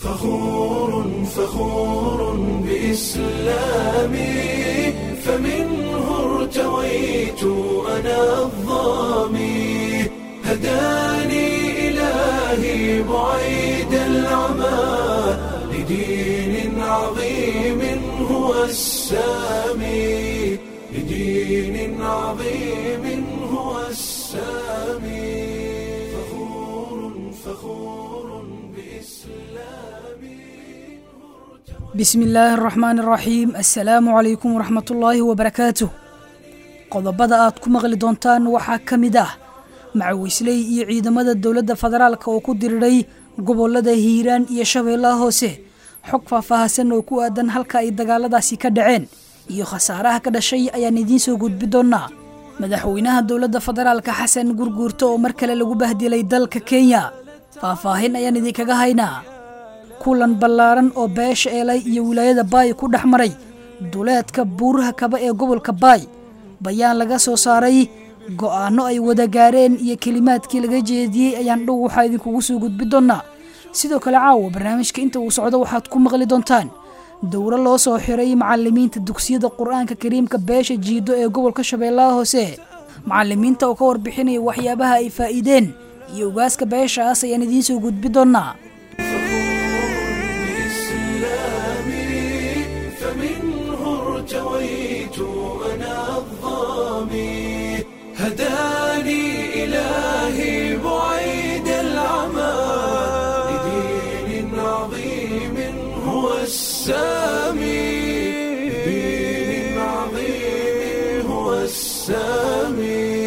فخور فخور بإسلامي فمنه ارتويت أنا الظامي هداني إلهي بعيد العمى لدين عظيم هو السامي لدين عظيم هو السامي فخور فخور بإسلامي bismi illaahi araxmaan araxiim assalaamu calaykum waraxmatullaahi wabarakaatuh qodobada aad ku maqli doontaan waxaa ka mid ah macawisley iyo ciidamada dowladda federaalka oo ku diriray gobolada hiiraan iyo shabeellaha hoose xog faahfaahsan oo ku aadan halka ay dagaaladaasi ka dhaceen iyo khasaaraha ka dhashay ayaan idiin soo gudbi doonnaa madaxweynaha dowladda federaalka xasan gurguurto oo mar kale lagu bahdilay dalka kenya faahfaahin ayaan idinkaga haynaa kulan ballaaran oo beesha eelay iyo wilaayada baay ku dhex maray duleedka buuraha kaba ee gobolka baay bayaan laga soo saaray go'aanno ay wada gaareen iyo kelimaadkii laga jeediyey ayaan dhow waxaa idinkugu soo gudbi doonnaa sidoo kale caawa barnaamijka inta uu socdo waxaad ku maqli doontaan dowro loo soo xiray macalimiinta dugsiyada qur-aanka kariimka beesha jiido ee gobolka shabeellaha hoose macalimiinta oo ka warbixinaya waxyaabaha ay faa'iideen iyo ugaaska beeshaas ayaan idiin soo gudbi doonnaa بإسلامي فمنه ارتويت أنا الظامي هداني إلهي بعيد العمى لدين عظيم هو السامي لدين عظيم هو السامي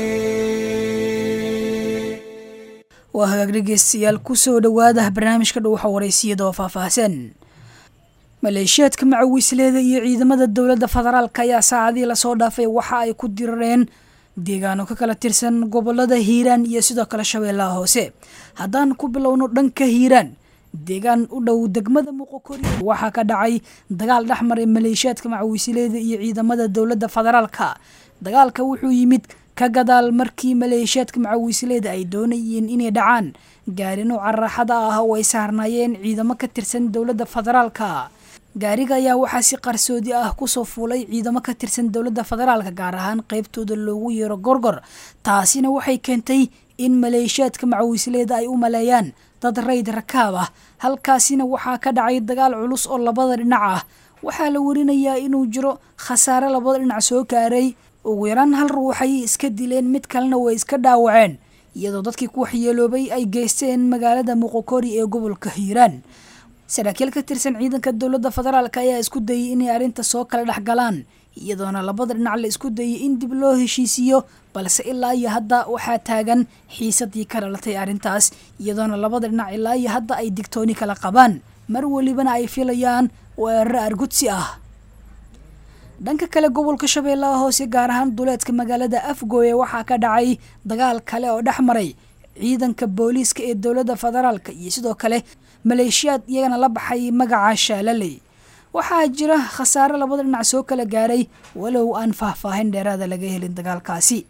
waa hagaag dhegeystayaal ku soo dhowaada barnaamijka dhuuxa waraysiyada oo faahfaahsan maleeshiyaadka macawisleeda iyo ciidamada dowladda federaalka ayaa saacadii lasoo dhaafay waxa ay ku dirareen deegaano ka kala tirsan gobolada hiiraan iyo sidoo kale shabeellaha hoose haddaan ku bilowno dhanka hiiraan deegaan u dhow degmada muqokori waxaa ka dhacay dagaal dhex maray maleeshiyaadka macawisleeda iyo ciidamada dowladda federaalka dagaalka wuxuu yimid ka gadaal markii maleeshiyaadka macawisleeda ay doonayeen inay dhacaan gaari nooca raaxada ah oo ay saarnaayeen ciidamo ka tirsan dowladda federaalka gaariga ayaa waxaa si qarsoodi ah kusoo fuulay ciidamo ka tirsan dowladda federaalka gaar ahaan qeybtooda loogu yeero gorgor taasina waxay keentay in maleeshiyaadka macawisleeda ay u maleeyaan dad rayd rakaab ah halkaasina waxaa ka dhacay dagaal culus oo labada dhinac ah waxaa la warinayaa inuu jiro khasaare labada dhinac soo gaaray ugu yaraan hal ruuxay iska dileen mid kalena way iska dhaawaceen iyadoo dadkii ku waxyeeloobay ay geysteen magaalada muqokori ee gobolka hiiraan saraakiil ka tirsan ciidanka dowladda federaalk ayaa isku dayay inay arrinta soo kala dhex galaan iyadoona labada dhinac la isku dayay in dib loo heshiisiiyo balse ilaa iyo hadda waxaa taagan xiisadii ka dhalatay arrintaas iyadoona labada dhinac ilaa iyo hadda ay digtooni kala qabaan mar welibana ay filayaan weeraro argudsi ah dhanka kale gobolka shabeellaha hoose gaar ahaan duleedka magaalada afgooye waxaa ka dhacay dagaal kale oo dhex maray ciidanka booliiska ee dowladda federaalka iyo sidoo kale maleeshiyaad iyagana la baxay magaca shaalaley waxaa jira khasaare labada dhinac soo kala gaaray walow aan faahfaahin dheeraada laga helin dagaalkaasi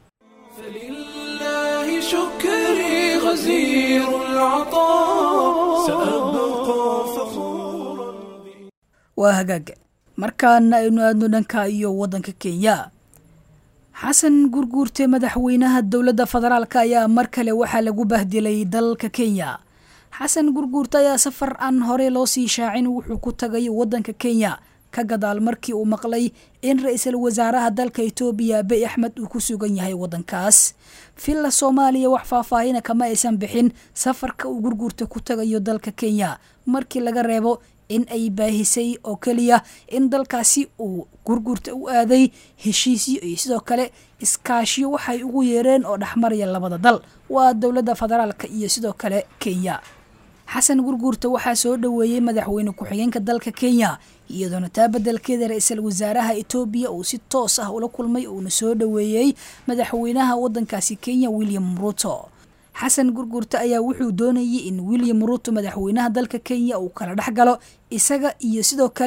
فلله شكري غزير العطاء سأبقى فخورا waa hagaag markaana aynu aadno dhanka iyo waddanka kenya xasan gurguurte madaxweynaha dowladda federaalk ayaa mar kale waxaa lagu bahdilay dalka kenya xasan gurguurte ayaa safar aan horey loo sii shaacin wuxuu ku tagay waddanka kenya ka gadaal markii uu maqlay in ra-iisul wasaaraha dalka etoobiya abiy axmed uu ku sugan yahay waddankaas villa soomaaliya wax faahfaahina kama aysan bixin safarka uu gurguurta ku tagayo dalka kenya markii laga reebo in ay baahisay oo keliya in dalkaasi uu gurgurta u aaday heshiisyo iyo sidoo kale iskaashiyo waxay ugu yeereen oo dhexmaraya labada dal waa dowladda federaalka iyo sidoo kale kenya xasan gurguurta waxaa soo dhoweeyey madaxweyne ku-xigeenka dalka kenya iyadoona taa beddelkeeda ra-iisul wasaaraha etoobiya uu si toos ah ula kulmay uuna soo dhoweeyey madaxweynaha waddankaasi kenya william ruto xasan gurgurta ayaa wuxuu doonayay in william ruto madaxweynaha dalka kenya uu kala dhex galo isaga iyo sidoo kale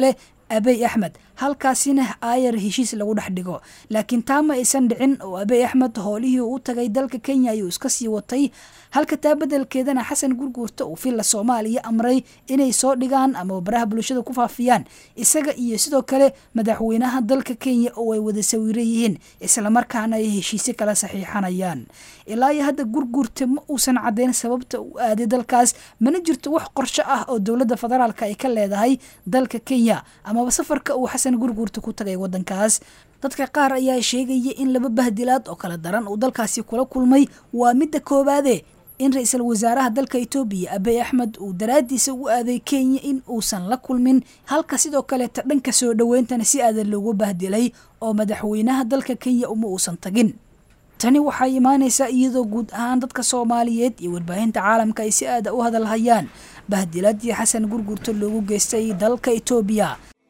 abey axmed halkaasina aayar heshiis lagu dhex dhigo laakiin taa ma aysan dhicin oo abey axmed howlihii u tagay dalka kenya ayuu iska sii watay halka taa beddelkeedana xasan gurguurta uu villa soomaaliya amray inay soo dhigaan ama baraha bulshada ku faafiyaan isaga iyo sidoo kale madaxweynaha dalka kenya oo ay wada sawiro yihiin islamarkaana ay heshiisyo kala saxiixanayaan ilaa iyo hadda gurguurta ma uusan caddeyn sababta uu aaday dalkaas mana jirto wax qorsho ah oo dowladda federaalka ay ka leedahay dalka kenya amaba safarka uu xasan gurguurta ku tagay wadankaas dadka qaar ayaa sheegaya in laba bahdilaad oo kala daran uu dalkaasi kula kulmay waa midda koowaade in ra-iisul wasaaraha dalka etoobiya abey axmed uu daraaddiisa u aaday kenya in uusan la kulmin halka sidoo kaleeta dhanka soo dhoweyntana si aadan loogu bahdilay oo madaxweynaha dalka kenya uma uusan tagin tani waxay imaanaysaa iyadoo guud ahaan dadka soomaaliyeed iyo warbaahinta caalamka ay si aada u hadalhayaan bahdilaadii xasan gurgurta loogu geystay dalka etoobiya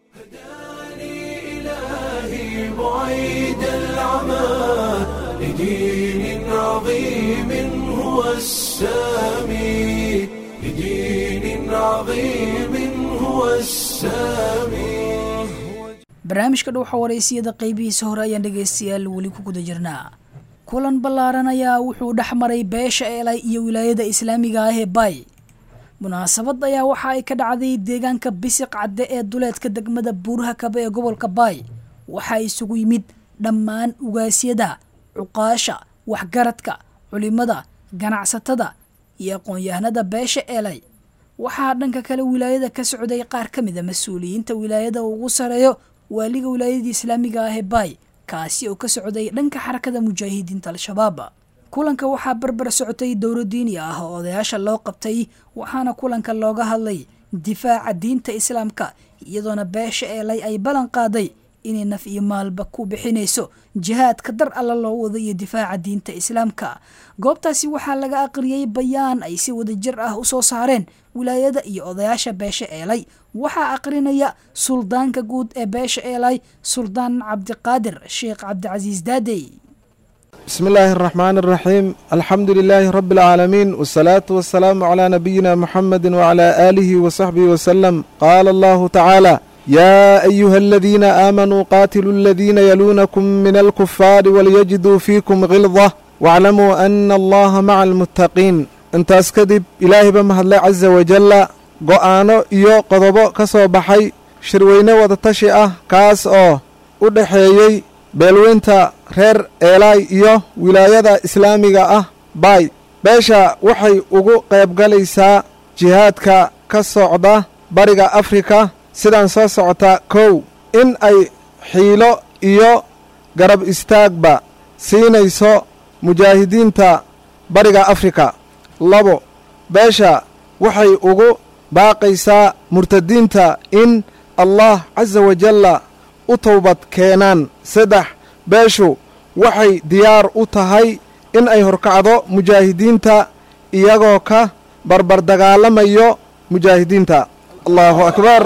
إلهي بعيد العمى لدين عظيم هو السامي لدين عظيم هو السامي barnaamijka dhowxa waraysiyada qeybihiisa hore ayaan dhegaystayaal weli ku guda jirnaa kulan ballaaran ayaa wuxuu dhex maray beesha eelay iyo wilaayada islaamiga ah ee bay munaasabad ayaa waxa ay ka dhacday deegaanka bisiq cadde ee duleedka degmada buuraha kabe ee gobolka baay waxaa isugu yimid dhammaan ugaasyada cuqaasha waxgaradka culimada ganacsatada iyo aqoon-yahanada beesha eelay waxaa dhanka kale wilaayada ka socday qaar ka mid a mas-uuliyiinta wilaayada ugu sareeyo waaliga wilaayadii islaamiga ah ee baay kaasi oo ka socday dhanka xarakada mujaahidiinta al-shabaab kulanka waxaa barbar socotay dowro diini ah oo odayaasha loo qabtay waxaana kulanka looga hadlay difaaca diinta islaamka iyadoona beesha eelay ay ballan qaaday inay naf iyo maalba ku bixinayso jihaadka dar alla loo wado iyo difaaca diinta islaamka goobtaasi waxaa laga aqriyey bayaan ay si wadajir ah u soo saareen wilaayada iyo odayaasha beesha eelay waxaa aqrinaya suldaanka guud ee beesha eelay suldaan cabdiqaadir sheekh cabdicasiis daadey بسم الله الرحمن الرحيم الحمد لله رب العالمين والصلاة والسلام على نبينا محمد وعلى آله وصحبه وسلم قال الله تعالى يا أيها الذين آمنوا قاتلوا الذين يلونكم من الكفار وليجدوا فيكم غلظة واعلموا أن الله مع المتقين intaas kadib ilaahay ba mahadlay casa wajalla go'aano iyo qodobo ka soo baxay shirweyne wadatashi ah kaas oo u dhexeeyey beelweynta reer eelaay iyo wilaayada islaamiga ah baay beesha waxay ugu qaybgalaysaa jihaadka ka socda bariga afrika sidaan soo socota kow in ay xiilo iyo garab istaagba siinayso mujaahidiinta bariga afrika labo beesha waxay ugu baaqaysaa murtadiinta in allah casa wajalla u towbad keenaan saddex beeshu waxay diyaar u tahay in ay horkacdo mujaahidiinta iyagoo ka barbar dagaalamayo mujaahidiinta allahu akbar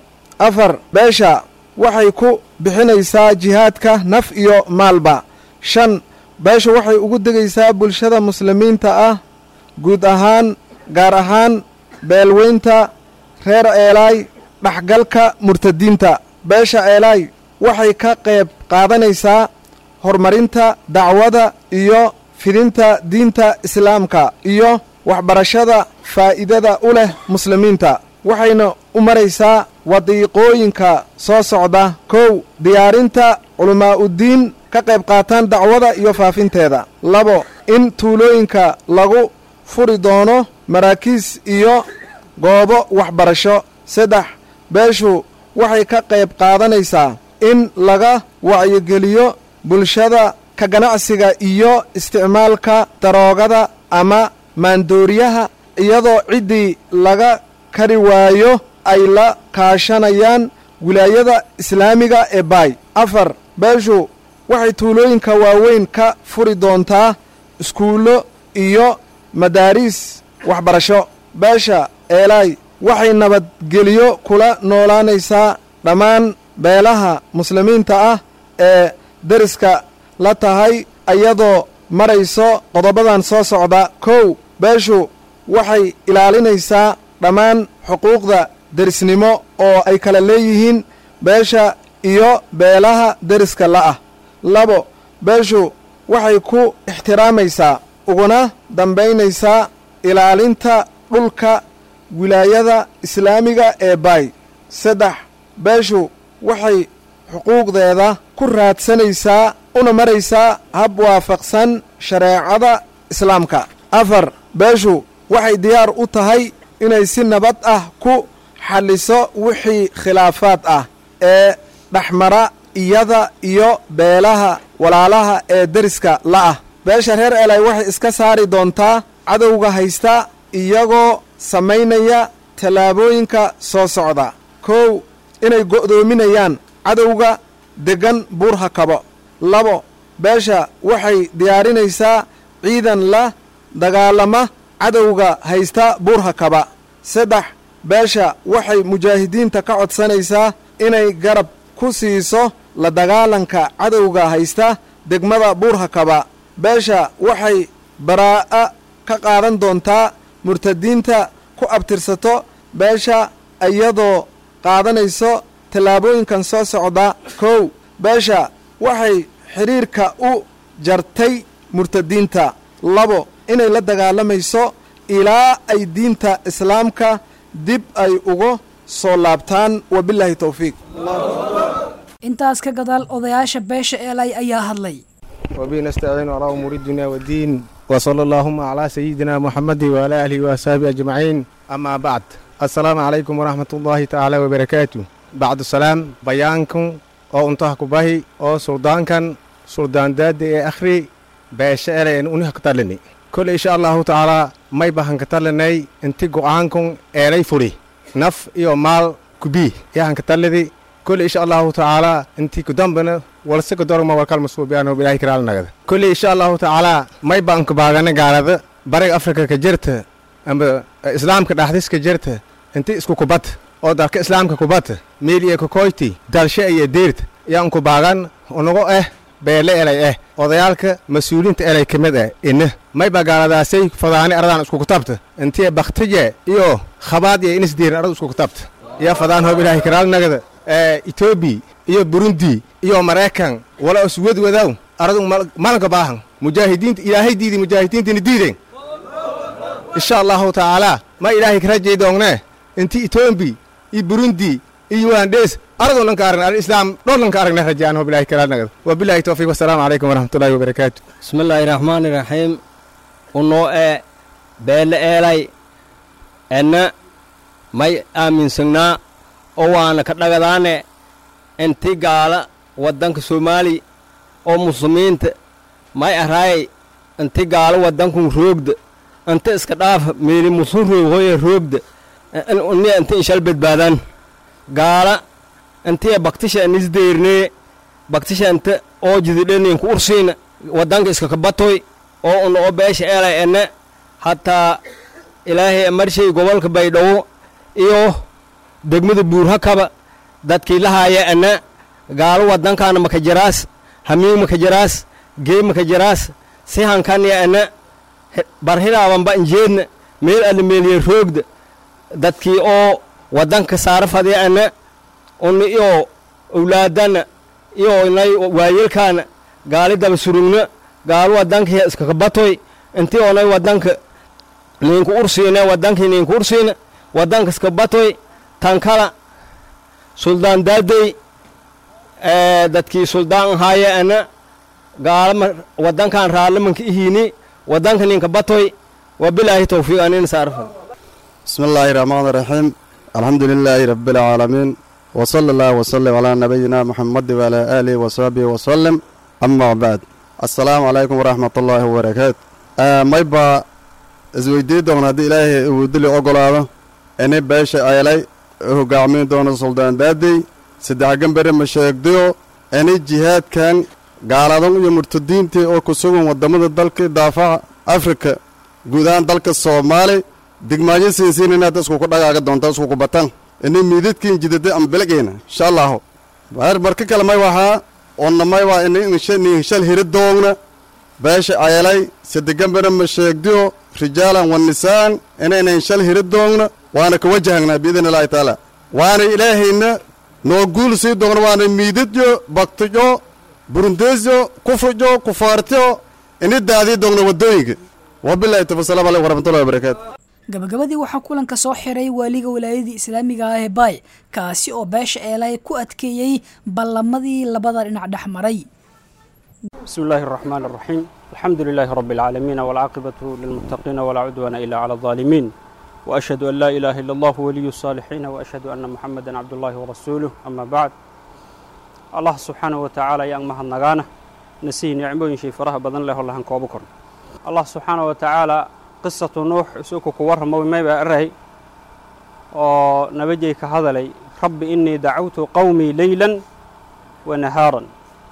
afar beesha waxay ku bixinaysaa jihaadka naf iyo maalba shan beeshu waxay ugu degaysaa bulshada muslimiinta ah guud ahaan gaar ahaan beelweynta reer eelaay dhexgalka murtadiinta beesha eelaay waxay ka qayb qaadanaysaa horumarinta dacwada iyo fidinta diinta islaamka iyo waxbarashada faa'iidada u leh muslimiinta waxayna u maraysaa wadiiqooyinka soo socda kow diyaarinta culammaa'uddiin ka qayb qaataan dacwada iyo faafinteeda labo in tuulooyinka lagu furi doono maraakiis iyo goobo waxbarasho saddex beeshu waxay ka qayb qaadanaysaa in laga wacyigeliyo bulshada ka ganacsiga iyo isticmaalka daroogada ama maandooriyaha iyadoo ciddii laga kari waayo ay la kaashanayaan wilaayada islaamiga ee baay afar beeshu waxay tuulooyinka waaweyn ka furi doontaa iskuullo iyo madaariis waxbarasho beesha eelaay waxay nabadgeliyo kula noolaanaysaa dhammaan beelaha muslimiinta ah ee deriska la tahay iyadoo marayso qodobadan soo socda kow beeshu waxay ilaalinaysaa dhammaan xuquuqda derisnimo oo ay kala leeyihiin beesha iyo beelaha deriska la'ah labo beeshu waxay ku ixtiraamaysaa uguna dambaynaysaa ilaalinta dhulka wilaayada islaamiga ee baay saddex beeshu waxay xuquuqdeeda ku raadsanaysaa una maraysaa hab waafaqsan shareecada islaamka afar beeshu waxay diyaar u tahay inay si nabad ah ku xalliso wixii khilaafaad ah ee dhexmara iyada iyo beelaha walaalaha ee deriska la'ah beesha reer elay waxay iska saari doontaa cadowga haysta iyagoo samaynaya tallaabooyinka soo socda kow inay go'doominayaan cadowga deggan buurha kabo labo beesha waxay diyaarinaysaa ciidan la dagaalama cadowga haysta buurha kaba saddex beesha waxay mujaahidiinta ka codsanaysaa inay garab ku siiso la dagaalanka cadowga haysta degmada buurha kaba beesha waxay baraa'a ka qaadan doontaa murtadiinta ku abtirsato beesha iyadoo qaadanayso tallaabooyinkan soo socda kow beesha waxay xidhiirka u jartay murtadiinta labo inay la dagaalamayso ilaa ay diinta islaamka dib ay uga soo laabtaan wabilaahi towfiiq intaas ka gadaal odayaasha beesha eelay ayaa hadlay وبه نستعين على أمور الدنيا والدين وصلى اللهم على سيدنا محمد وعلى آله وأصحابه أجمعين أما بعد السلام عليكم ورحمة الله تعالى وبركاته بعد السلام بيانكم أو انتهكوا به أو سلطان كان سلطان داد أخري باشا إلى أن أنه قتلني كل إن شاء الله تعالى ما يبهن قتلني انتي قوانكم إلي فري نف إيو مال كبي يهن قتلني كل إن شاء الله تعالى انتي قدامنا walse godorma warkal masuubiyaano bilaahi karaal nagada kulli insha allahu tacaala may baan ku baagana gaalada bariga afrika ka jirta amba islaamka dhaxdiska jirta inti isku kubad oo dalka islaamka kubad meel iyo kokoyti dalshe iyo deerta yaan ku baagan unago eh beele elay eh odayaalka mas-uuliinta elay ka mid ah ina may baa gaaladaasay fadaani aradaan isku kutabta intii baktije iyo khabaad iyo inisdiirin aradu isku kutabta iyo fadaan hoo bilaahi karaal nagada etoobiya iyo burundi iyo maraykan wala iswad wadaw aradu malanka baahan mujaahidiinta ilaahay diidi mujaahidiintina diiden insha allahu tacaala ma ilaahay ka rajay doongne inti etoobi iyo burundi iyo ugandes aradu dhanka aragna ar islaam dhowr dhanka aragna rajaan ho bilahi kalaal nagad wabilahi towfiiq wasalaamu calaykum waraxmatullahi wabarakaatu bismillaahi raxmaani raxiim unoo ee beelle eelay enna may aaminsagnaa oo waana ka dhagadaane inti gaala waddanka soomaali oo muslimiinta may araayay inti gaalo waddankun roogda inta iska dhaafa meeli musun roog hoye roogda unia inti inshal badbaadaan gaala intiya baktisha inisdeyrnee baktisha inta oo jididheninku ursiina waddanka iska kabatoy oo una oo beesha eelay enne hataa ilaahay marshay gobolka baydhabo iyo degmada buurhakaba dadkii lahaaya enne gaalo waddankaana maka jaraas hamiig maka jaraas gee maka jaraas si hankaniya enne barhidaabanba injeedna meel alla meeliye roogda dadkii oo waddanka saara fadya enne una iyo owlaadana iyo inay waayelkaana gaali daba surugna gaalo waddanka iskakabatoy intii onay waddanka ninku ursiine waddankii ninku ursiina waddanka iskabatoy tankala suldaan daadey dadkii suldaan ahaaye ana gaalama waddankan raalamanka ihiini waddanka ninka batoy wabilaahi towfiiq anin saarfa بسم الله الرحمن الرحيم الحمد لله رب العالمين وصلى الله وسلم على نبينا محمد وعلى آله وصحبه وسلم أما بعد السلام عليكم ورحمة الله وبركاته آه ما يبقى isweydii doona haddii ilaahay uu dili ogolaado inay beesha ayalay hogaamiin doono suldaan daadey saddex gambere ma sheegdayo inay jihaadkan gaaladan iyo murtadiintii oo ku sugan waddamada dalka daafaca afrika guud ahaan dalka soomaali digmaayo siinsiin inaad iskuku dhagaaga doonta iskuku batan inay miidadkiin jidada ama belegeyna insha allahu marka kale may waxaa onna may waa inay inshal hiri doogna beesha ayalay sadegambere ma sheegdiyo rijaalan wa nisaan inaynan shal hiri doogna waana ka wajahagnaa biidn illaahi tacaala waana ilaahayna noo guul sii doogna waana miidadyo baktiyo burundeesyo kufriyo kufaartiyo ini daadii doogna waddooyinka wabilahi tawfiiq asalaamu calaykum waraxmatullahi wabarakaatu gabagabadii waxaa kulanka soo xiray waaliga walaayadii islaamiga ah ee baay kaasi oo beesha eelay ku adkeeyey ballamadii labada dhinac dhex maray بسم الله الرحمن الرحيم الحمد لله رب العالمين والعاقبة للمتقين ولا عدوان إلا على الظالمين وأشهد أن لا إله إلا الله ولي الصالحين وأشهد أن محمدا عبد الله ورسوله أما بعد الله سبحانه وتعالى يا أمها النغانة نسي نعمه شي فرها بدن له الله هنكوبكم الله سبحانه وتعالى قصة نوح سوكو كورها مو ما بأرهي ونبجي كهذا لي رب إني دعوت قومي ليلا ونهارا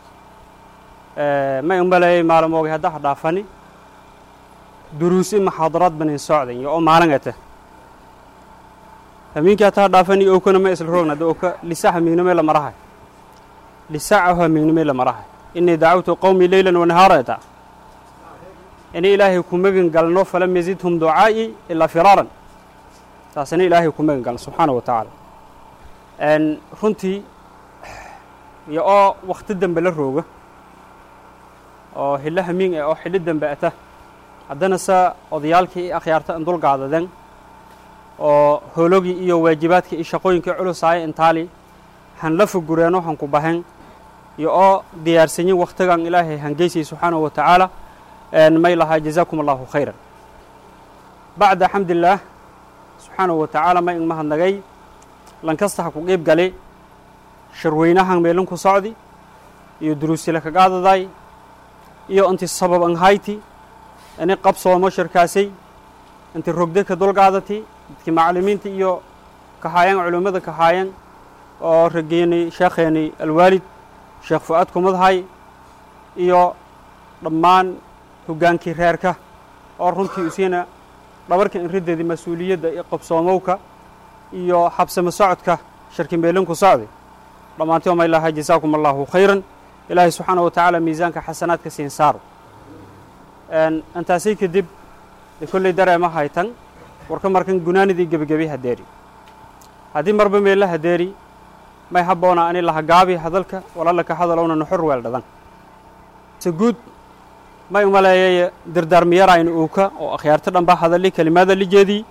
ma umbalay maalmoogay hadda ha dhaafani duruusi maxaadaraad banin socdan iyo oo maalingata hamiinkii hata ha dhaafani okana ma isla roogna da oka lisa hamiignimay la marahay lisaacahu hamiignimay la marahay inii dacawtu qowmi leylan wanahaarata ini ilaahay ku magan galno falam yazidhum ducaa'i ilaa firaaran taasina ilaahay ku magan galno subxaana wa tacaala runtii iyo oo wakti dambe la rooga oo hilo hamiing ah oo xillo dambe ata haddana se odayaalkii i akhyaarta an dulgaadaden oo hoologii iyo waajibaadkii iyo shaqooyinkii culusaaya intaali han la fugureeno han ku bahen iyo oo diyaarsanyin wakhtigan ilaahay hangeysay subxaanahu wa tacaala may lahaa jazaakum allahu khayran bacda xamdillaah subxaanahu wa tacaala may ingmahadnagay lankasta ha ku qiib gali sharweynahan meelin ku socdi iyo duruusila kagaadaday iyo inti sabab an hayti ini qabsoomo shirkaasay inti rogde ka dulgaadati dadkii macallimiinta iyo kahaayan culimmada kahaayan oo rageeni sheekheeni alwaalid sheekh fu-aad kumadhay iyo dhammaan hoggaankii reerka oo runtii usiina dhabarka inrideedii mas-uuliyadda iyo qabsoomowka iyo xabsamo socodka shirki meelinku socday dhammaantii omay lahaa jasaakum allahu khayran ilaahay subxaana wa tacaala miisaanka xasanaadka siin saaro intaasay kadib de kolley dareema haytan warka markan gunaanidii gebigebi hadeeri haddii marba meella hadeeri may habboona ani lahagaabi hadalka walaalaka hadalowna nuxur weel dhadan se guud may umaleeyay dardaarmiyarayna uuka oo akhyaarto dhanba hadali kelimaada lijeedii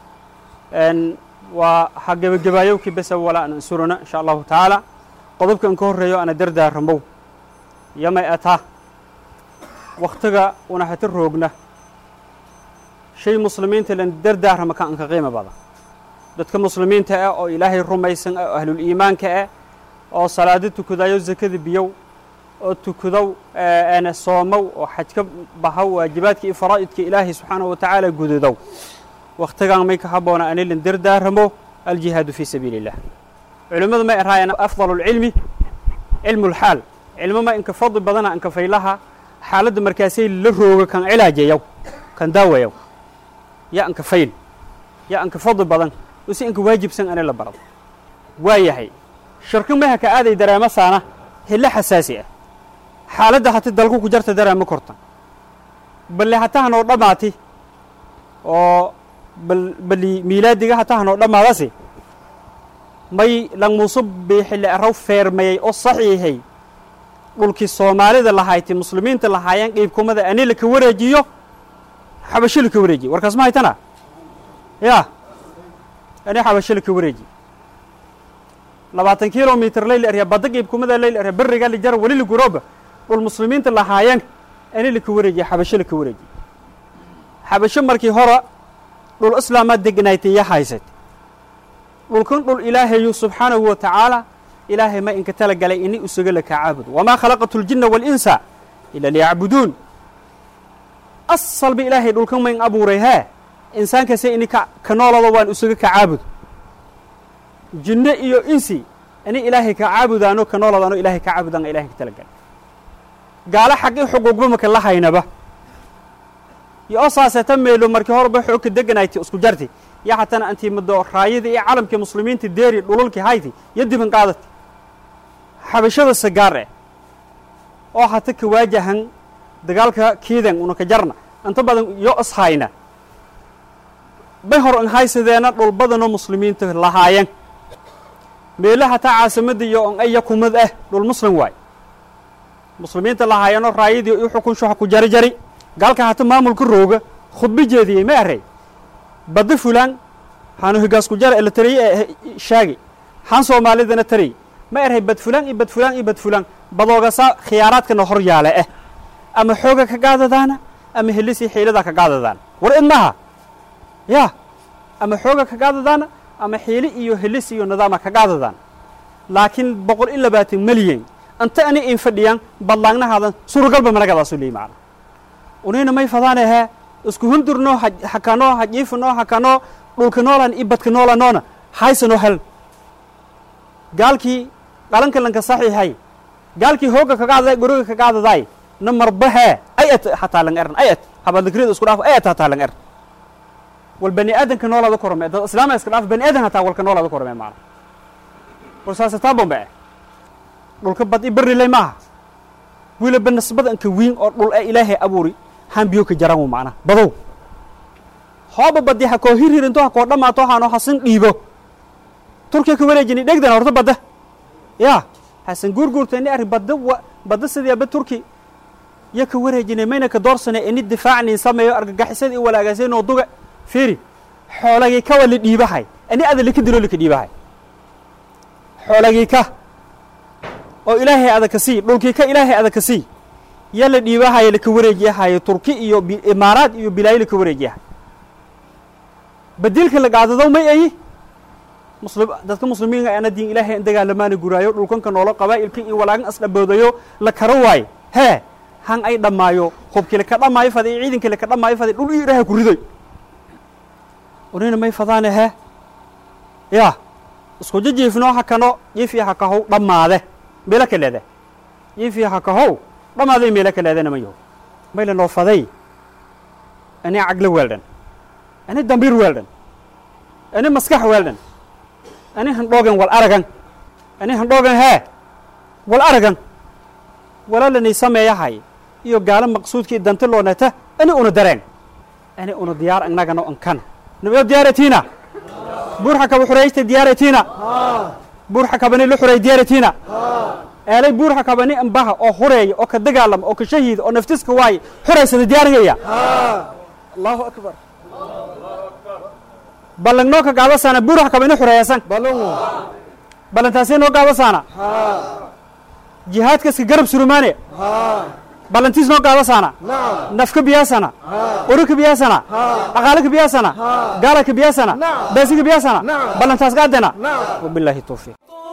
waa ha gebagebaayowkii besa walaa an ansurana insha allahu tacaala qodobka an ka horreeyo ana dardaaramow yamay ataa wakhtiga una hata roogna shay muslimiinta lan dardaarama ka anka qiimo badan dadka muslimiinta ah oo ilaahay rumaysan ah oo ahlul iimaanka ah oo salaado tukadayo zakada biyow oo tukadow ana soomow oo xajka bahow waajibaadka iyo faraa'idka ilaahay subxaanahu wa tacaala gudadow wakhtigan may ka habboona ani lan dardaaramo aljihaadu fii sabiili illah culimmadu may araayaan afdalu lcilmi cilmu lxaal cilmo ma inka fadli badana inka faylaha xaaladda markaasay la rooga kan cilaajayaw kan daawayaw yaa inka fayl yaa inka fadli badan use inka waajibsan ani la barado waa yahay shirki maha ka aaday dareemo saana hilo xasaasi ah xaaladda hati dalku ku jarta dareemo korta balle hatahanoo dhammaati oo bal bali miilaadiga hatahanoo dhammaadasi may langmuusu biixile araw feermayey oo saxiixay dhulkii soomaalida lahayti muslimiinta lahaayeen qiibkumada ani laka wareejiyo xabasho laka wareejiyo warkaas ma haytana ya ani xabasho laka wareejiyo labaatan kilomitr layl arya badda qiibkumada layl arya beriga lijara weli liguroba dhul muslimiinta lahaayeen ani laka wareejiyo xabasho laka wareejiyo xabasho markii hora dhul islaamaad degnaaytay iyo haysat dhulkan dhul ilaahayu subxaanahu wa tacaala ilaahay ma inka tala galay ini usuga laka caabudo wamaa khalaqatu اljina waاlinsa ila liyacbuduun asalba ilaahay dhulkan ma in abuuray hee insaankase ini ka noolado waan usuga ka caabudo jinne iyo insi ini ilaahay ka caabudaano ka nooladaano ilahay ka caabudaan ilahay ka tala galay gaalo xaqii xuquuqba maka la haynaba iyo oo saaseta meelo markii horeba xoog ka deganayti isku jarti iyo hatana antii muddo raayadii iyo calamkii muslimiinta deeri dhululkii hayti iyo diban qaadati xabashada sagaar eh oo hata ka waajahan dagaalka kiidan una ka jarna inta badan yo ishayna bay hor an haysadeena dhul badanoo muslimiinta lahaayeen meele hataa caasimadda iyo on aya kumad ah dhul muslim waay muslimiinta lahaayano raayadii i xukun shuxa ku jari jari gaalka hata maamulka rooga khudbo jeediyey ma arey badda fulaan hanu higaas ku jara ela tariye ee shaagi han soomaalidana tariy ma erhay bad fulaan iyo bad fulaan iyo bad fulaan badoogasa khiyaaraadkana hor yaale ah ama xooga ka gaadadaana ama helisii xiilada ka gaadadaan war id maha ya ama xooga ka gaadadaana ama xiili iyo helis iyo nidaama ka gaadadaan laakiin boqol iyo labaatan milyan anta ani in fadhiyaan badlaagnahaadan suuragalba managadaasuu leeyi macna unayna may fadaane hee isku hundurnoo hakanoo hajiifanoo hakanoo dhulka noolan iyo badka noolanoona haysanoo hel gaalkii qalanka lanka saxiixay gaalkii hooga ka gaadaday goroga ka gaadaday na marba hee ay at hataa lang eran ay at habadlikrida isku dhaaf ay at hataa lang eran wal bani aadanka noolaada korome dad islaama iska dhaaf bani aadan hataa walka noolaada korome maana war saasataa bombe eh dhulka bad i barrilay maaha wiilaba nasbada anka wiin oo dhul ee ilaahay abuuri haan biyo ka jaran macna badow hooba badi ha koo hirhirinto ha koo dhammaato haano hasan dhiibo turkiya ka wareejini dhegdan horta badda ya hasan guurguurtani arri badda wa badda sidiaba turki ya ka wareejinay mayna ka doorsane ini difaacnin sameeyo argagixisada i walaagaaseenoo duga fiiri xoolagii ka wali dhiibahay ani ada lika dilo lika dhiibahay xoolagii ka oo ilaahay ada ka sii dhulkii ka ilaahay ada ka sii ya la dhiibahayo laka wareejiyahayo turki iyo imaaraad iyo bilaayo laka wareejiyahay badiilka la gaadadow may ayi muslim dadka muslimiinka ana diin ilaahay an dagaalamaana guraayo dhulkanka noolo qabaa'ilka iyo walaagan asdhaboodayo la karo waayo hee han ay dhammaayo hubkii laka dhammaayo faday iyo ciidankii laka dhammaayo faday dhul iyo ilaahay ku riday unayna may fadaane hee ya isku jijiifnoo hakano jiifii hakahow dhammaade meelo ka leede jiifii hakahow dhammaaday meelo ka leedena mayaho mayla noo faday ani caglo weeldhan ani dambiir weeldhan ani maskax weeldhan ani handhoogan wal aragan ani handhoogan hee wal aragan walaalanay sameeyahay iyo gaalo maqsuudkii danta loonata ani una dareen ani una diyaar annagano ankana nabiyo diyaaratiina buurxa kaba xuraysta diyaaratiina buurxa kabani la xuray diyaaratiina eelay buurxa kabani ambaha oo hureeya oo ka dagaalama oo ka shahiida oo naftiska waaye xuraysada diyaarigaya allahu akbar ballangnoo ka gaadasaana buurxa kabani xureeyasan ballantaasee noo gaadasaana jihaadkaska garab surumaane ballantiis noo gaadasaana nafka biyaasana urika biyaasana dhaqaalika biyaasana gaalaka biyaasana baasika biyaasana ballantaas gaadena wabilaahi towfiiq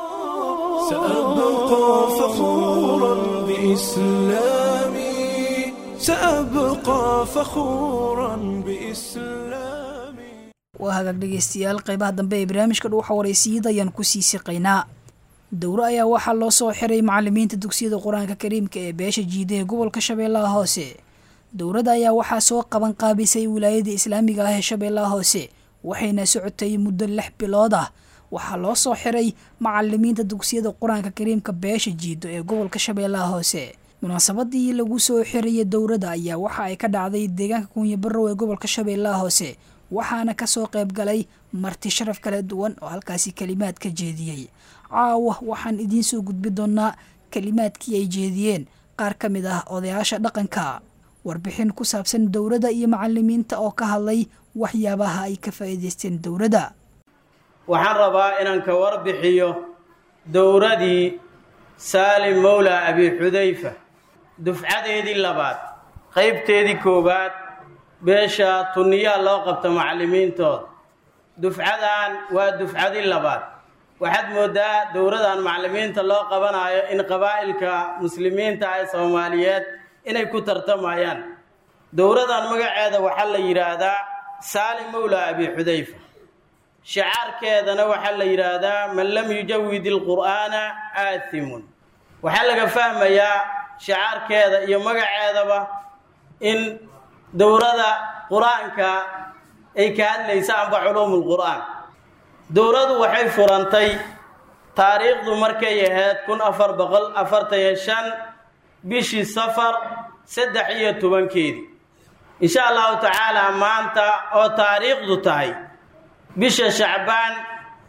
سأبقى فخورا بإسلامي سأبقى فخورا بإسلامي waa hagaag dhegaystayaal qaybaha dambe ee barnaamijka dhuuxa waraysiiyada ayaan ku sii siqaynaa dowro ayaa waxaa loo soo xiray macalimiinta dugsiyada qur-aanka kariimka ee beesha jiida ee gobolka shabeellaha hoose dowladda ayaa waxaa soo qaban qaabisay wilaayada islaamiga ah ee shabeellaha hoose waxayna socotay muddo lix bilood ah waxaa loo soo xiray macalimiinta dugsiyada qur-aanka kariimka beesha jiido ee gobolka shabeellaha hoose munaasabadii lagu soo xiraya dowladda ayaa waxa ay ka dhacday deegaanka kunya barrow ee gobolka shabeellaha hoose waxaana kasoo qayb galay marti sharaf kala duwan oo halkaasi kalimaad ka jeediyey caawa waxaan idiin soo gudbi doonaa kalimaadkii ay jeediyeen qaar ka mid ah odayaasha dhaqanka warbixin ku saabsan dowladda iyo macalimiinta oo ka hadlay waxyaabaha ay ka faa'iidaysteen dowladda waxaan rabaa inaan ka warbixiyo dowradii saalim mowla abi xudayfa dufcadeedii labaad qaybteedii koowaad beesha tunniyaa loo qabto macallimiintooda dufcadan waa dufcadii labaad waxaad mooddaa dowradan macallimiinta loo qabanayo in qabaa'ilka muslimiinta ee soomaaliyeed inay ku tartamayaan dowradan magaceeda waxaa la yidhaahdaa saalim mowla abi xudayfa shicaarkeedana waxaa la yidhaahdaa man lam yujawid ilqur'aana aathimun waxaa laga fahmayaa shicaarkeeda iyo magaceedaba in dowrada qur-aanka ay ka hadlaysa amba culuumu lqur'aan dowradu waxay furantay taariikhdu markay ahayd kun afar boqol afartan iyo shan bishii safar saddex iyo tobankeedii insha allahu tacaala maanta oo taariikhdu tahay bisha shacbaan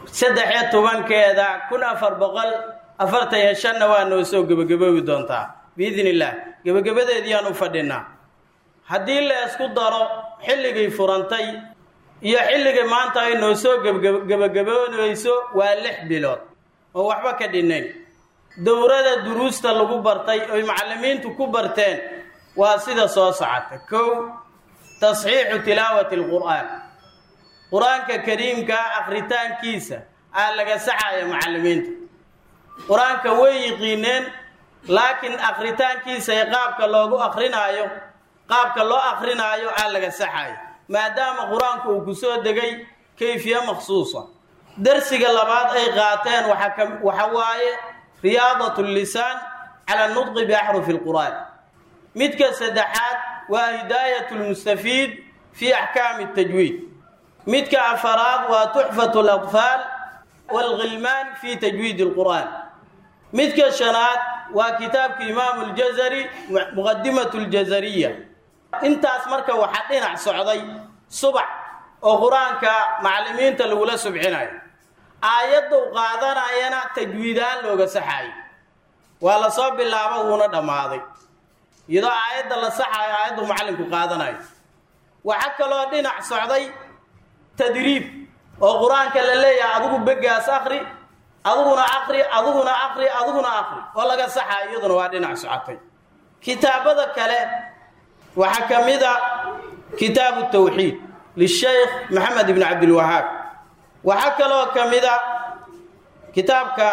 saddex iyo tobankeeda kun afar boqol afartan iyo shanna waa noo soo gebagaboobi doontaa biidn illaah gebagabadeediiyaan u fadhinaa haddii la isku daro xilligay furantay iyo xilligay maanta ay noo soo gebagaboonayso waa lix bilood oo waxba ka dhinayn dowrada duruusta lagu bartay oy macallimiintu ku barteen waa sida soo socota kow tasxiixu tilaawati alqur'aan qur-aanka kariimka akhritaankiisa aa laga saxaya macallimiinta qur-aanka way yiqiineen laakiin akhritaankiisa ee qaabka loogu akrinaayo qaabka loo akrinaayo aa laga saxayo maadaama qur-aanku uu ku soo degay kayfiye makhsuusa darsiga labaad ay qaateen waxa waaye riyaadat lisaan cala nudqi biaxrufi lqur'aan midka saddexaad waa hidaayat lmustafiid fi axkaami tajwiid midka afaraad waa tuxfat اlatfaal wاlghilmaan fi tajwiid اlqur'aan midka shanaad waa kitaabka imaamu اljazari muqadimat اljazariya intaas marka waxaa dhinac socday subax oo qur-aanka macallimiinta lagula subxinayo aayaddu qaadanayana tajwiidaan looga saxaayo waa la soo bilaabo wuuna dhammaaday iyadoo aayadda la saxaayo aayaddu macallinku qaadanayo waxaa kaloo dhinac socday tadriib oo qur-aanka la leeyahay adigu begaas akri adiguna akri adiguna akri adiguna akri oo laga saxaayo iyaduna waa dhinac socotay kitaabada kale waxaa ka mid a kitaabu tawxiid lishaykh maxamed ibn cabdilwahaab waxaa kaloo ka mid a kitaabka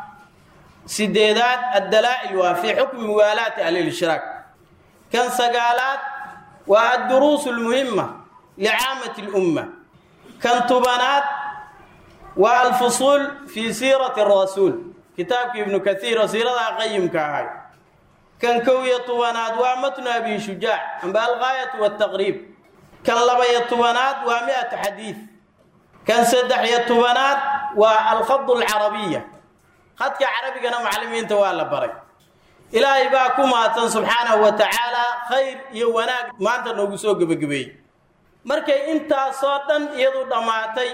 sideedaad addalaa'il waa fii xukmi muwaalaati ahlilishraak kan sagaalaad waa adduruus almuhima licaamati lumma kan tubanaad waa alfusuul fii siirati rasuul kitaabka ibnu kaiir oo siiradaa qayimka ahay kan kow iyo tobanaad waa matnu abi shujaac amba algaayatu waltaqriib kan laba-iyo tobanaad waa mi-atu xadiid kan saddex iyo tobanaad waa alkhadu alcarabiya khadka carabigana macallimiinta waa la baray ilaahay baa ku mahadsan subxaanahu wa tacaala khayr iyo wanaag maanta noogu soo gebagabeeyey markay intaasoo dhan iyadu dhammaatay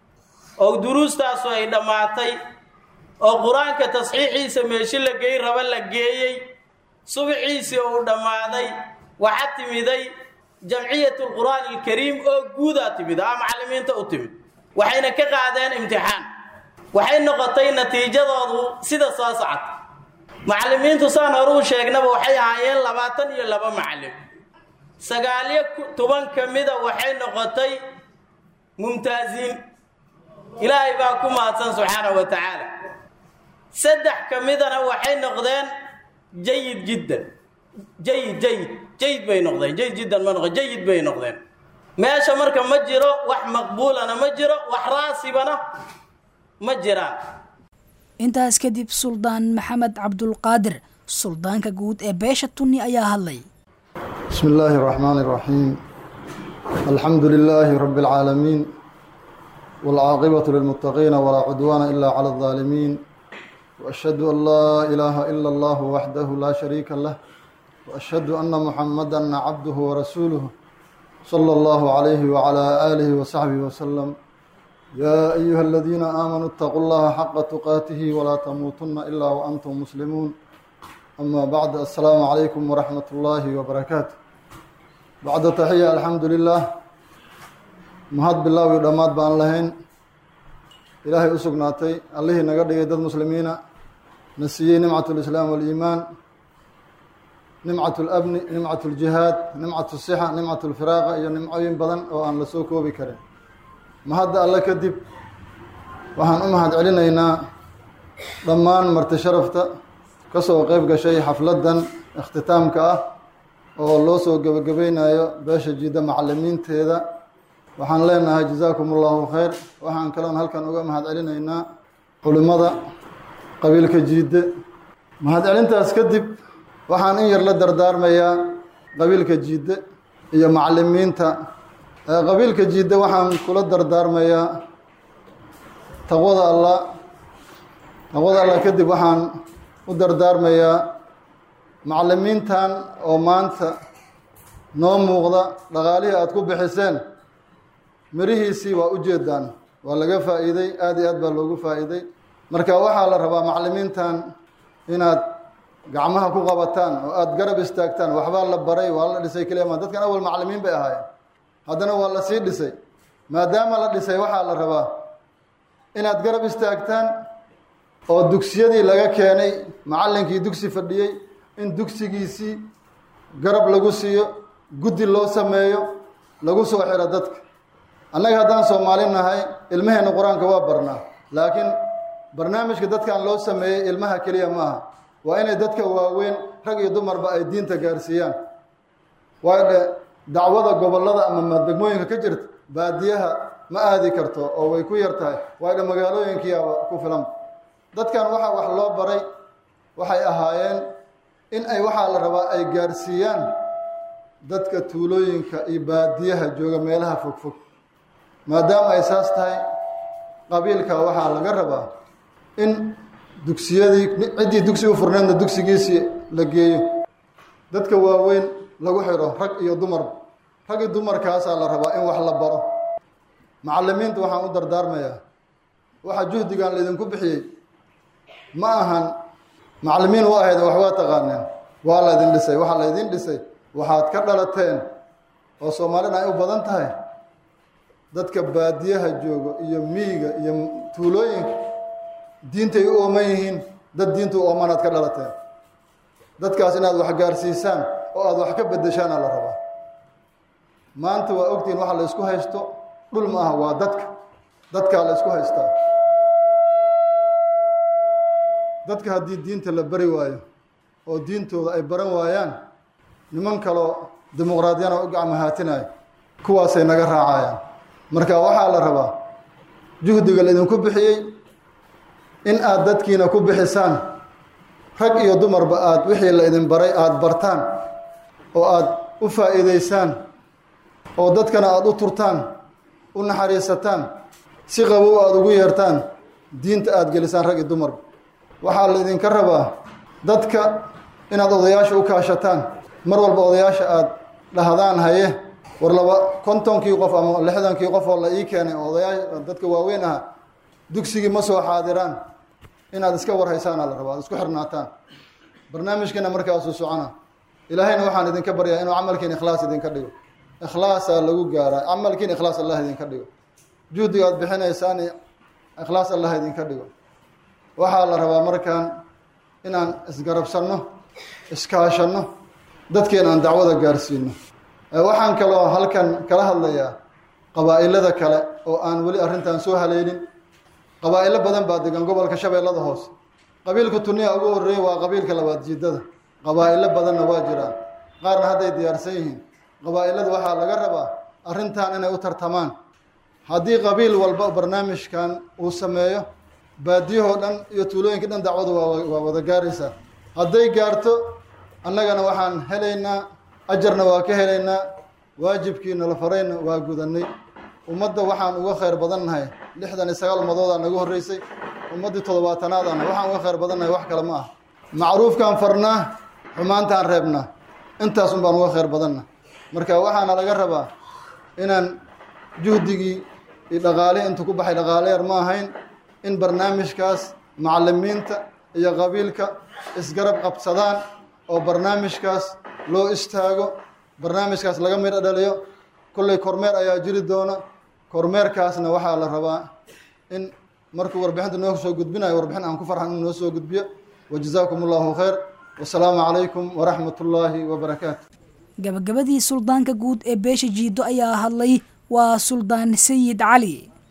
oo duruustaasu ay dhammaatay oo qur-aanka tasxiixiisa meeshi la gey raba la geeyey subxiisii uu dhammaaday waxaa timiday jamciyat lqur'aani alkariim oo guudaa timid aa macallimiinta u timid waxayna ka qaadeen imtixaan waxay noqotay natiijadoodu sida soo socota macallimiintu saan horuu sheegnaba waxay ahaayeen labaatan iyo laba macallim sagaaliyo toban ka mida waxay noqotay mumtaaziin ilaahay baa ku mahadsan subxaanahu wa tacaala saddex ka midana waxay noqdeen jayid jiddan jayid jayid jayid bay noqdeen jayid jiddan ma noqon jayid bay noqdeen meesha marka ma jiro wax maqbuulana ma jiro wax raasibana ma jiraan intaas kadib suldaan maxamed cabdulqaadir suldaanka guud ee beesha tunni ayaa hadlay بسم الله الرحمن الرحيم الحمد لله رب العالمين والعاقبة للمتقين ولا عدوان إلا على الظالمين وأشهد أن لا إله إلا الله وحده لا شريك له وأشهد أن محمدا عبده ورسوله صلى الله عليه وعلى آله وصحبه وسلم يا أيها الذين آمنوا اتقوا الله حق تقاته ولا تموتن إلا وأنتم مسلمون أما بعد السلام عليكم ورحمة الله وبركاته بعد تحية الحمد لله mahad bilaaw iyo dhammaad baan lahayn ilaahay u sugnaatay allihii naga dhigay dad muslimiina na siiyey nimcat lislaam waliimaan nimcat labni nimcat ljihaad nimcat sixa nimcat lfiraaqa iyo nimcooyin badan oo aan la soo koobi karin mahadda alle kadib waxaan u mahad celinaynaa dhammaan marti sharafta ka soo qeyb gashay xafladdan ikhtitaamka ah oo loo soo gebagabaynayo beesha jidda macalimiinteeda waxaan leenahay jazaakum allahu khayr waxaan kaloon halkan uga mahad celinaynaa culimmada qabiilka jiidde mahad celintaas kadib waxaan in yar la dardaarmayaa qabiilka jiidde iyo macalimiinta qabiilka jiidde waxaan kula dardaarmayaa taqwada allah taqwada allah kadib waxaan u dardaarmayaa macalimiintan oo maanta noo muuqda dhaqaalihii aada ku bixiseen mirihiisii waa u jeedaan waa laga faa'iiday aada iyo aad baa loogu faa'iiday marka waxaa la rabaa macallimiintan inaad gacmaha ku qabataan oo aada garab istaagtaan waxbaa la baray waa la dhisay keliya ma dadkan awal macallimiin bay ahaayeen haddana waa la sii dhisay maadaama la dhisay waxaa la rabaa inaad garab istaagtaan oo dugsiyadii laga keenay macallinkii dugsi fadhiyey in dugsigiisii garab lagu siiyo guddi loo sameeyo lagu soo xiro dadka annaga haddaan soomaali nahay ilmaheenna qur-aanka waa barnaa laakiin barnaamijka dadkan loo sameeyey ilmaha keliya ma aha waa inay dadka waaweyn rag iyo dumarba ay diinta gaarsiiyaan waayo dhe dacwada gobollada ama degmooyinka ka jirta baadiyaha ma aadi karto oo way ku yar tahay waayo dhe magaalooyinkiiaba ku filan dadkan waxaa wax loo baray waxay ahaayeen in ay waxaa la rabaa ay gaarsiiyaan dadka tuulooyinka iyo baadiyaha jooga meelaha fogfog maadaama ay saas tahay qabiilka waxaa laga rabaa in dugsiyadii ciddii dugsi u furneedna dugsigiisii la geeyo dadka waaweyn lagu xidho rag iyo dumar rag iyo dumarkaasaa la rabaa in wax la baro macallimiinta waxaan u dardaarmayaa waxa juhdigan laydinku bixiyey ma ahan macallimiin u ahayd wax waa taqaaneen waa laydin dhisay waxaa laydin dhisay waxaad ka dhalateen oo soomaalina ay u badan tahay dadka baadiyaha joogo iyo miyiga iyo tuulooyinka diintay u ooman yihiin dad diinta u oomanaad ka dhalateen dadkaas inaad wax gaarsiisaan oo aada wax ka bedeshaana la rabaa maanta waa ogtihiin waxa la isku haysto dhul ma aha waa dadka dadkaa la isku haystaa dadka haddii diinta la bari waayo oo diintooda ay baran waayaan niman kaloo dimuqraadiyana u gacmahaatinayo kuwaasay naga raacayaan marka waxaa la rabaa juhdiga laydinku bixiyey in aada dadkiina ku bixisaan rag iyo dumarba aada wixii la idin baray aada bartaan oo aada u faa'iidaysaan oo dadkana aada u turtaan u naxariisataan si qabow aada ugu yeertaan diinta aada gelisaan rag iyo dumarba waxaa la idinka rabaa dadka inaad odayaasha u kaashataan mar walba odayaasha aada dhahdaan haye war laba kontonkii qof ama lixdankii qof oo la ii keenay odayaa dadka waaweyn aha dugsigii ma soo xaadiraan inaad iska warhaysaana la rabaa ad isku xirnaataan barnaamijkiina markaasuu socona ilaahayna waxaan idinka baryaa inuu camalkiin ikhlaas idinka dhigo ikhlaasaa lagu gaaraa camalkiin ikhlaas allah idinka dhigo juhdiga aad bixinaysaan ikhlaas allah idinka dhigo waxaa la rabaa markaan inaan isgarabsanno iskaashanno dadkeena aan dacwada gaarsiino waxaan kaloo halkan kala hadlayaa qabaa'ilada kale oo aan weli arrintan soo haleelin qabaa'ilo badan baa degan gobolka shabeellada hoose qabiilka tuniya ugu horreeya waa qabiilka labaad jiidada qabaa'ilo badanna waa jiraan qaarna hadday diyaarsan yihiin qabaa'ilada waxaa laga rabaa arrintan inay u tartamaan haddii qabiil walba barnaamijkan uu sameeyo baadiyahoo dhan iyo tuulooyinka dhan dacwadu waa wada gaaraysaa hadday gaarto annagana waxaan helaynaa ajarna waa ka helaynaa waajibkii nala farayna waa gudanay ummadda waxaan uga khayr badannahay lixdan iyo sagaal ummadoodaa nagu horreysay ummaddii toddobaatanaadana waxaan uga khayr badannahay wax kale ma ah macruufkaan farnaa xumaantaan reebnaa intaasun baan uga khayr badanna marka waxaana laga rabaa inaan juhdigii iyo dhaqaale intu ku baxay dhaqaale yar ma ahayn in barnaamijkaas macallimiinta iyo qabiilka isgarab qabsadaan oo barnaamijkaas loo istaago barnaamijkaas laga midho dhaliyo kolley kormeer ayaa jiri doona kormeerkaasna waxaa la rabaa in markuu warbixinta noo soo gudbinayo warbixin aan ku farxan inuu noo soo gudbiyo wajazaakum allahu khayr wasalaamu calaykum waraxmat ullaahi wabarakaatu gabagabadii suldaanka guud ee beesha jiido ayaa hadlay waa suldaan sayid cali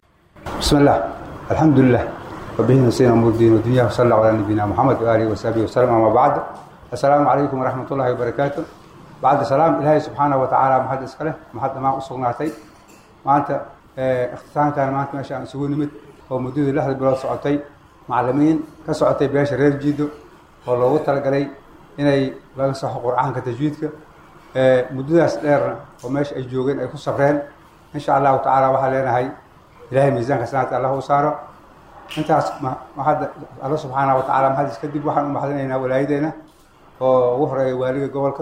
بسم الله الحمد لله وبه نسينا أمور الدين والدنيا وصلى الله على نبينا محمد وآله وصحبه وسلم أما بعد السلام عليكم ورحمة الله وبركاته بعد السلام إلهي سبحانه وتعالى محد إسكاله محد ما أصغناتي ما أنت اختتام كان ما أنت ماشي عن سوون نمت ومدود الله بلاد سعوتي معلمين كسعوتي بياش رير جيدو والله وطلق علي إني laga saxo qur'aanka tajwiidka ee muddadaas dheerna oo meesha ay joogeen ay ku safreen insha allahu tacaala waxaa leenahay ilaahay miisaanka sanaadka allah u saaro intaas mahadda alla subxaana wa tacaala mahadis kadib waxaan u mahadinaynaa walaayadeena oo ugu horeeya waaliga gobolka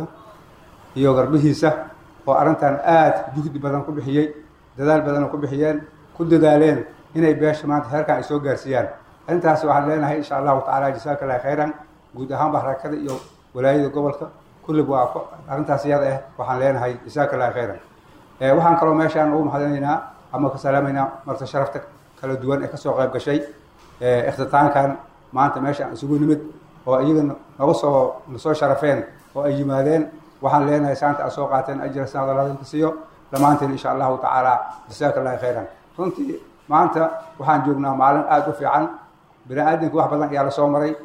iyo garbihiisa oo arrintan aad juhdi badan ku bixiyey dadaal badan ku bixiyeen ku dadaaleen inay beesha maanta heerkan ay soo gaarsiiyaan arrintaas waxaan leenahay insha allahu tacaala jasaaka allahi khayran guud ahaanba harakada iyo walaayada gobolka kullib waa arrintaas iyada ah waxaan leenahay jasaaka allahi khayran waxaan kaloo meeshaan ugu mahadinaynaa ama ka salaamaynaa marta sharafta kala duwan ee kasoo qayb gashay ikhtitaankan maanta meeshaan isugu nimid oo iyaga naga soo nasoo sharafeen oo ay yimaadeen waxaan leenahay saanta aad soo qaateen ajira sanadalaadinka siiyo dhammaanteen insha allahu tacaala jasaaka allahi khayran runtii maanta waxaan joognaa maalin aada u fiican bini aadamka wax badan ayaa lasoo maray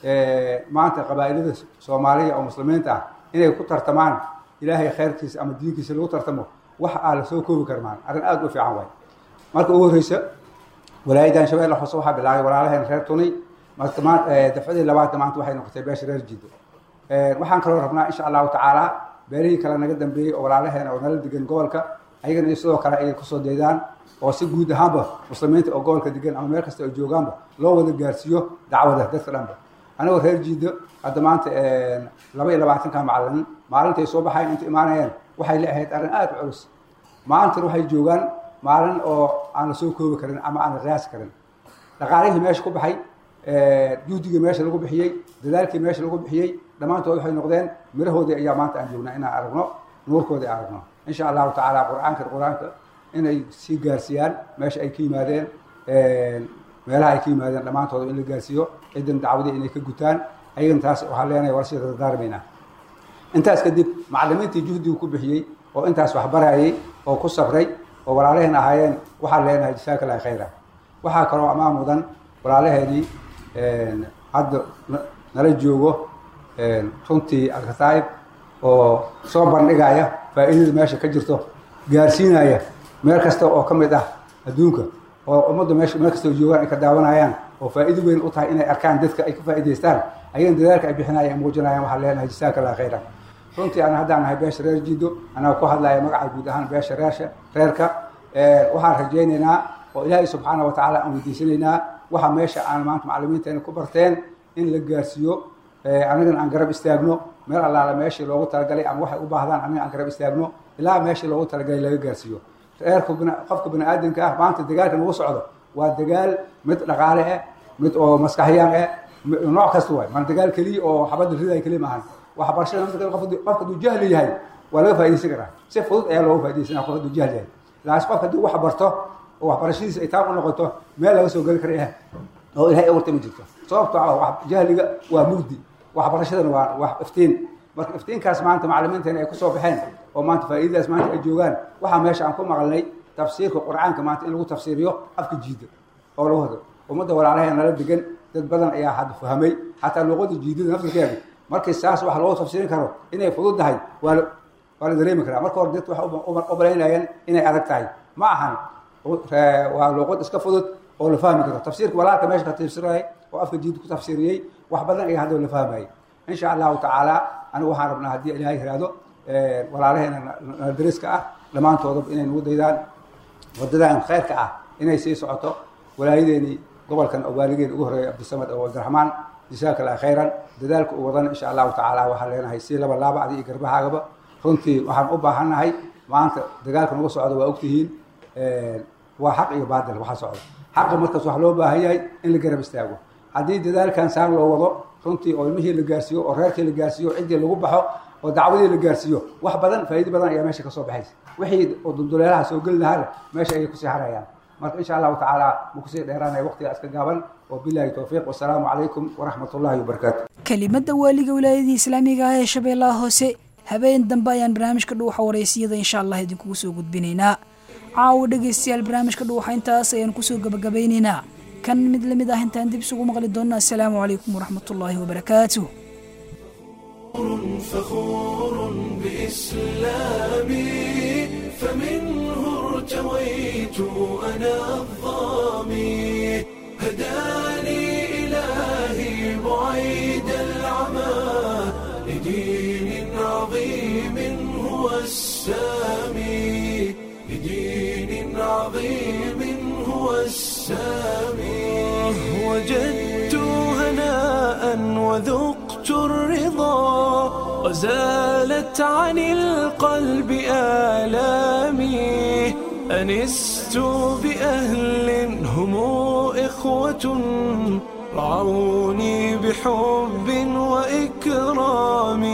maanta qabaa'ilada soomaaliya oo muslimiinta ah inay ku tartamaan ilaahay khayrkiisa ama diinkiisa lagu tartamo wax aa lasoo koobi karmaan arrin aada u fiican waay marka ugu horreysa walaayadan shabeelle hoose waxaa bilaabay walaalaheen reer tuni marka ma dafcadii labaadna maanta waxay noqotay beesha reer jiddo waxaan kaloo rabnaa insha allahu tacaala beelihii kale naga dambeeyey oo walaalaheena oo nala degan gobolka ayagana sidoo kale ay kusoo deedaan oo si guud ahaanba muslimiinta oo gobolka degan ama meel kasta oo joogaanba loo wada gaarsiiyo dacwada dadka dhanba anigoo reer jiiddo hadda maanta laba iyo labaatanka macalin maalintay soo baxayn inta imaanayeen waxay la ahayd arrin aada u culus maalintan waxay joogaan maalin oo aan la soo koobi karin ama aan la qiyaasi karin dhaqaalihii meesha ku baxay juhdigii meesha lagu bixiyey dadaalkii meesha lagu bixiyey dhammaantood waxay noqdeen mirahoodii ayaa maanta aan joognaa inaan aragno nuurkoodii aragno insha allahu tacaala qur-aanka qur-aanka inay sii gaarsiiyaan meesha ay ka yimaadeen meelaha ay ka yimaadeen dhammaantooda in la gaarsiiyo cidan dacwadii inay ka gutaan ayagana taas waxaan leenahay war sii dardaarmaynaa intaas kadib macalimiintii juhdigu ku bixiyey oo intaas waxbarayay oo ku sabray oo walaalaheen ahaayeen waxaan leenahay jasaaka allahi khayra waxaa kaloo ammaan mudan walaalaheenii hadda nala joogo runtii alkataa'ib oo soo bandhigaya faa'iidada meesha ka jirto gaarsiinaya meel kasta oo ka mid ah adduunka oo ummadda meesha meel kasta oo joogaan ay ka daawanayaan oo faa'iido weyn u tahay inay arkaan dadka ay ka faa'iidaystaan ayagana dadaalka ay bixinayaan muujinayaan waxaan leenahay jasaaka allah khayra runtii ana haddaan nahay beesha reer jiddo anaa ku hadlaya magaca guud ahaan beesha reersha reerka waxaan rajaynaynaa oo ilaahay subxaana wa tacaala aan weydiisanaynaa waxa meesha aan maanta macalimiinteena ku barteen in la gaarsiiyo anigana aan garab istaagno meel allaala meeshii loogu talagalay ama waxay u baahdaan aniga aan garab istaagno ilaa meeshii loogu talagalay laga gaarsiiyo reerka qofka bini aadamka ah maanta dagaalka nagu socdo waa dagaal mid dhaqaale ah mid oo maskaxyaan ah nooc kasta waay maan dagaal keliya oo xabadda riday keliya maahan waxbarashada nafta qofka hadduu jahli yahay waa laga faaidaysan karaa si fudud ayaa looga faaidaysanaa qof hadduu jahli yahay laakiin qofka hadduu wax barto oo waxbarashadiisa ay taan u noqoto meel laga soo geli karaya oo ilahay awarta ma jirto sababto ah jahliga waa mugdi waxbarashadana waa wax iftiin marka iftiinkaas maanta macalimiinteena ay kusoo baxeen oo maanta faa'iidadaas maanta ay joogaan waxaa meesha aan ku maqalnay tafsiirka qur'aanka maanta in lagu tafsiiriyo afka jiida oo lagu hado ummadda walaalaheena nala degan dad badan ayaa hadda fahamay xataa luuqada jiidada naftirkeeda markii saas wax loogu tafsiirin karo inay fudud tahay waa la waa la dareemi karaa marka hore dadka waxay u malaynayaan inay adag tahay ma ahan waa luuqad iska fudud oo la fahmi karo tafsiirka walaalka meesha ka tafsiray oo afka jiid ku tafsiiriyey wax badan ayaa hadda la fahmayay insha allahu tacaala anigu waxaan rabnaa haddii ilaahay yiraahdo walaalaheena dariska ah dhammaantoodaba inay nagu daydaan wadadan khayrka ah inay sii socoto walaayadeeni gobolkan oo waaligeena ugu horeeya cabdisamad oo cabdiraxmaan jasaaka allah khayran dadaalka u wadan insha allahu tacaala waxaan leenahay si laba laaba adi iyo garbahaagaba runtii waxaan u baahannahay maanta dagaalka nagu socdo waa ogtihiin waa xaq iyo baadil waxa socdo xaqa markaas wax loo baahan yahay in la garab istaago haddii dadaalkan saan loo wado runtii oo ilmihii la gaarsiiyo oo reerkii la gaarsiiyo ciddii lagu baxo oo dacwadii la gaarsiiyo wax badan faa'iido badan ayaa meesha kasoo baxaysa wixii oo dulduleelaha soo geli lahaana meesha ayay kusii harayaan marka insha allahu tacaala ma kusii dheeraanaya waqtiga iska gaaban وبالله التوفيق والسلام عليكم ورحمة الله وبركاته kelimada waaliga wilaayadii islaamiga ah ee shabeellaha hoose habeen dambe ayaan barnaamijka dhuuxa wareysiyada insha allah idinkugu soo gudbinaynaa caawa dhegaystayaal barnaamijka dhuuxa intaas ayaan kusoo gabagabeynaynaa kan mid lamid ah intaan dib isugu maqli doonna assalaamu calaykum waraxmatullaahi wabarakaatuh فخور بإسلامي فمنه ارتويت أنا الظامي هداني إلهي بعيد العمى لدين عظيم هو السامي لدين عظيم هو السامي وجدت هناء وذقت الرضا وزالت عن القلب آلامي أنست بأهل هم إخوة رعوني بحب وإكرام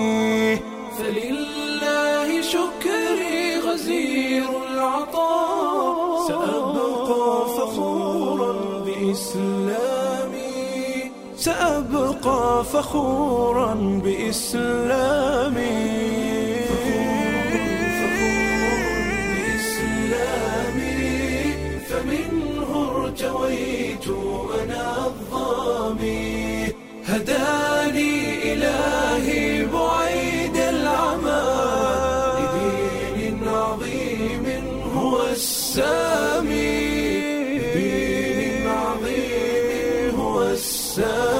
فلله شكري غزير العطاء سأبقى فخورا بإسلامي سأبقى فخورا بإسلامي بإسلامي فمنه ارتويت أنا الظامي هداني إلهي بعيد العمى لدين عظيم هو السامي لدين عظيم هو السامي